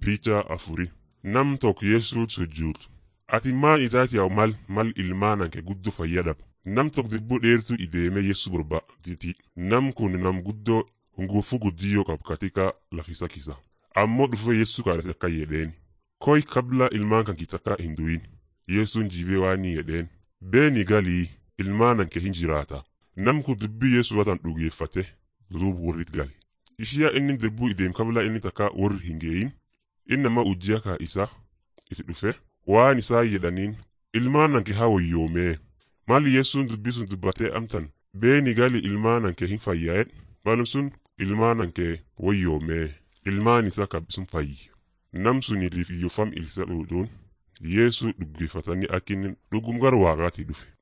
Picha afuri nam tokko Yesuut sujjuutu. Ati maan itaati yaa'u mal mal ilmaan anke guddoo fayyadab. Nam tokko dibboo dheertuu ideemee Yesu barbaaditi. Nam kun nam guddoo hunguufuu guddiyyoo qabu katika lafisa kisa. Ammoo dhufee Yesu kadhate akka jedheen. Koi kabla ilmaan kan kitaka hin du'in. Yesuun jibee waan ni jedheen. Beeni galii ilmaan anke hin jiraata. Nam kun dubbii Yesu watan dhugeeffate duub warrit gali. Ishiyaa inni dibbuu ideem kabla inni takka warri hin geeyin. Inni nama ujjiya kaa isa itti dhufe waan isaa jedhaniin ilmaan anke haa wayyoomee. Maali Yesuun dubbii sun dubbatee amtan beeni gali ilmaan anke hin fayyaa'e maalum sun ilmaan anke wayyoomee ilmaan isaa kabbisun fayyi. Nam suniitiif iyyofam ilsa dhuudhuun Yeesuu dhuggeeffatanii akka inni dhugum gara waaqaatii dhufe.